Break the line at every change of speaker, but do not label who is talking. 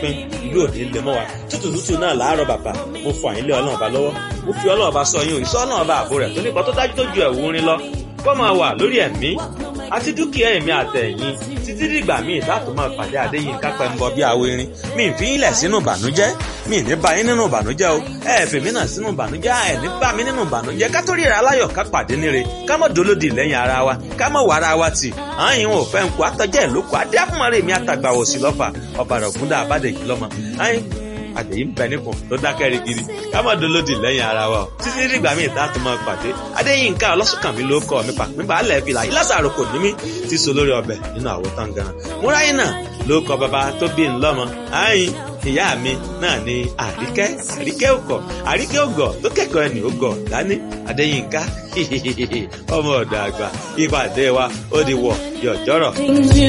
pin ìlú òní lè mọ́ wa tútù tútù náà láàárọ̀ bàbá mo fọ àyínlé ọlọ́run ọba lọ́wọ́ mo fi ọlọ́run ọba sọ yín òyìnbó ọlọ́run ọba àbò rẹ̀ tó nípa tó dájú tó ju ẹ̀wù orin lọ kó máa wà lórí ẹ̀mí àti dúkìá ẹ̀mí àtẹ̀yìn títí dìgbà míì láti máa pàdé àdéyìn kápẹ́ ń bọ bí awo irin mi ì fi ń lẹ̀ sínú ìbànújẹ́ mi ì ní bá yín nínú ìbànújẹ́ o ẹ ẹ̀ fèmí náà sínú ìbànújẹ́ ẹ ní bá mi nínú ìbànújẹ́ ká tó ríra aláyọ̀ ká pàdé níre ká mọ̀ dolódì lẹ́yìn ara wa ká mọ̀ wà ara wa tì àyìn ò fẹ́ ń kó àtọ́jẹ́ ìlókò adé àfúnmọ́rẹ́ mi àtàgbàwọ̀ sí lọ́fà ọ̀bàrà ògúndà àbádẹ́jì lọ́mọ àyìn àdèyí ń bẹ nípò tó dákẹ́ rigidi ká má dolódì lẹ́yìn ara wa o títí dìgbà míì tá a tún máa pàdé adéyínká ọlọ́sùnkànmí ló kọ́ mi pàpín balẹ̀ fìlà ìlàsàrò kò ní mí ti so lórí ọbẹ̀ nínú àwo tán ganan múráyìn náà ló kọ bàbá tó bí ń lọ́mọ àyìn ìyá mi náà ni àríkẹ́ àríkẹ́ òkọ̀ àríkẹ́ ògọ̀ tó kẹ́kọ̀ọ́ ẹni ògọ̀ dání adéyínká ọmọ ọ̀dọ̀ àgbà ìpàdé wa ó di wọ̀ yọ̀jọ́rọ̀.